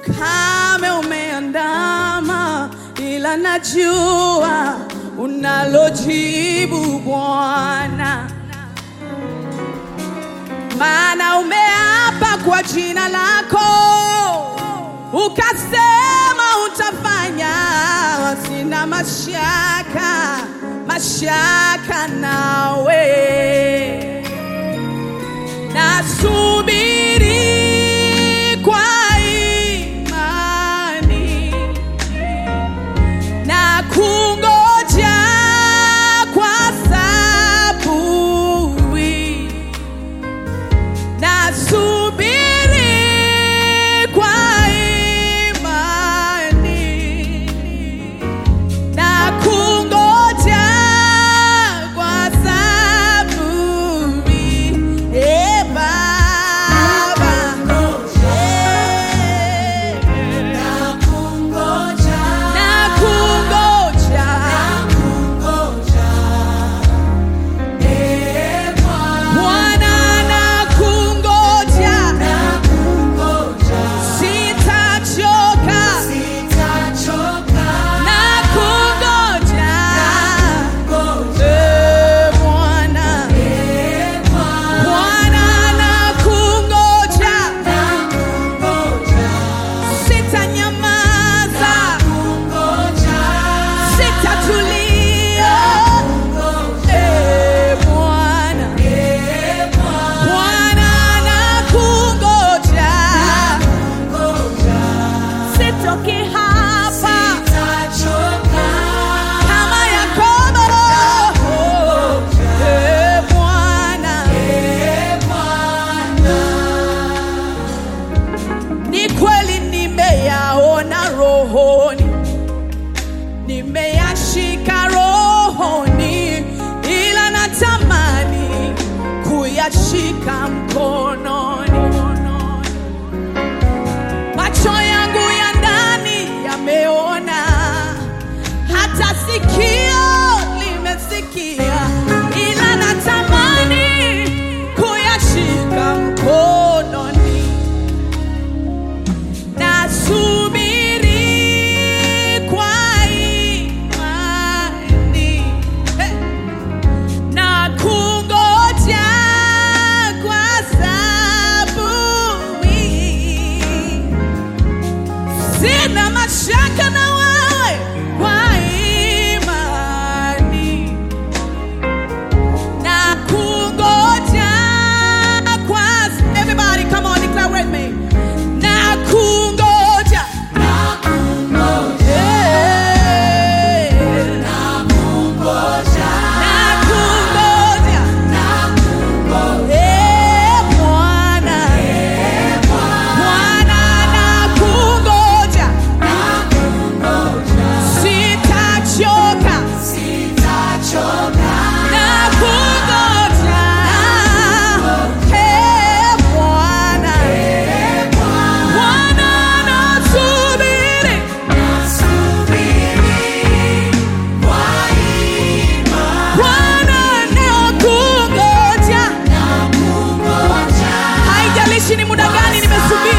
ukame umeandama, ila najua unalojibu Bwana, maana umeapa kwa jina lako, ukasema utafanya. Sina mashaka, mashaka nawe nasubiri kwa imani na kungoja kwa saburi, nasubiri kwa imani na kungoja kwa saburi. E Baba, Eh, na kungoja Bwana, na kungoja sitachoka na kungoja Eh, Bwana Bwana na kungoja, sitanyamaza, sitatulia. Eh, Bwana Bwana na kungoja, sitoki hapa kama Yakobo. Eh, Bwana Ni kweli nimeyaona rohoni, nimeyashika rohoni, ila natamani kuyashika mkononi. Macho yangu ya ndani yameona, hata sikio limesikia, ila natamani kuyashika mkononi. Nasubiri kwa imani Eh. na kungoja kwa saburi. Sina mashaka na wewe kwa imani na kungoja kwa everybody come on declare with me na kungoja Eh. na kungoja Eh, Bwana Bwana na kungoja sitachoka na kungoja Eh, Bwana Bwana nasubiri Bwana nakungoja haijalishi ni muda gani nimesubiri